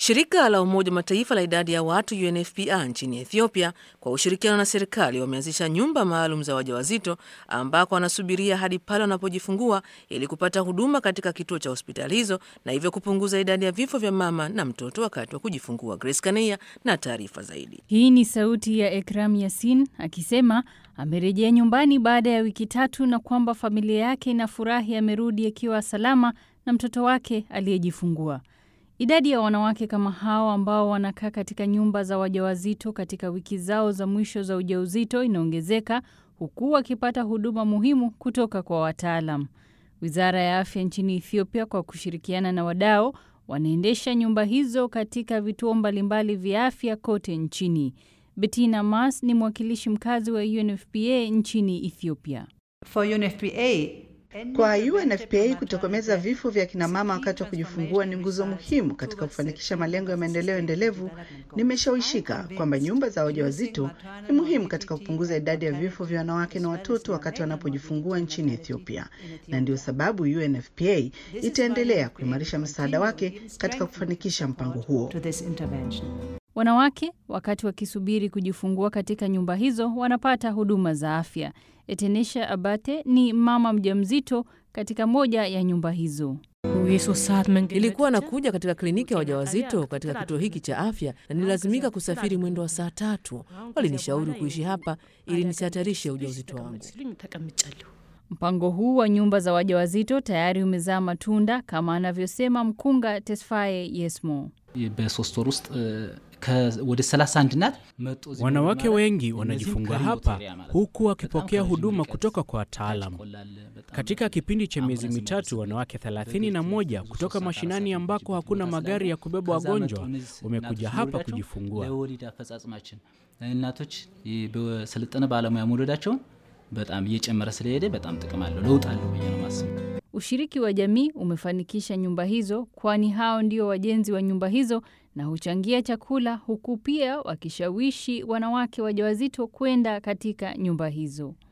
Shirika la Umoja wa Mataifa la idadi ya watu UNFPA nchini Ethiopia kwa ushirikiano na serikali wameanzisha nyumba maalum za wajawazito ambako wanasubiria hadi pale wanapojifungua ili kupata huduma katika kituo cha hospitali hizo na hivyo kupunguza idadi ya vifo vya mama na mtoto wakati wa kujifungua. Grace Kania na taarifa zaidi. Hii ni sauti ya Ekram Yasin akisema amerejea nyumbani baada ya wiki tatu na kwamba familia yake inafurahi amerudi akiwa salama na mtoto wake aliyejifungua. Idadi ya wanawake kama hao ambao wanakaa katika nyumba za wajawazito katika wiki zao za mwisho za ujauzito inaongezeka huku wakipata huduma muhimu kutoka kwa wataalam. Wizara ya afya nchini Ethiopia kwa kushirikiana na wadau wanaendesha nyumba hizo katika vituo mbalimbali vya afya kote nchini. Bettina Mas ni mwakilishi mkazi wa UNFPA nchini Ethiopia. For UNFPA, kwa UNFPA kutokomeza vifo vya kinamama wakati wa kujifungua ni nguzo muhimu katika kufanikisha malengo ya maendeleo endelevu. Nimeshawishika kwamba nyumba za wajawazito ni muhimu katika kupunguza idadi ya vifo vya wanawake na watoto wakati wanapojifungua nchini Ethiopia, na ndio sababu UNFPA itaendelea kuimarisha msaada wake katika kufanikisha mpango huo. Wanawake wakati wakisubiri kujifungua katika nyumba hizo wanapata huduma za afya. Etenesha Abate ni mama mjamzito katika moja ya nyumba hizo. Nilikuwa nakuja katika kliniki ya wajawazito katika kituo hiki cha afya na nililazimika kusafiri mwendo wa saa tatu. Walinishauri kuishi hapa ili nisihatarishe ujauzito wangu. Mpango huu wa nyumba za wajawazito tayari umezaa matunda kama anavyosema mkunga Tesfaye Yesmo. በሶስት ወር ውስጥ ወደ 31 ናት wanawake wengi wanajifungua hapa huku wakipokea huduma kutoka kwa wataalam. Katika kipindi cha miezi mitatu, wanawake 31 kutoka mashinani ambako hakuna magari ya kubeba wagonjwa wamekuja hapa kujifungua. ለወሊድ አፈጻጽማችን እናቶች በሰለጠነ ባለሙያ መውለዳቸውን በጣም እየጨመረ ስለሄደ በጣም ጥቅም አለው፣ ለውጥ አለው ብዬ ነው ማስበው። Ushiriki wa jamii umefanikisha nyumba hizo, kwani hao ndio wajenzi wa nyumba hizo na huchangia chakula, huku pia wakishawishi wanawake wajawazito kwenda katika nyumba hizo.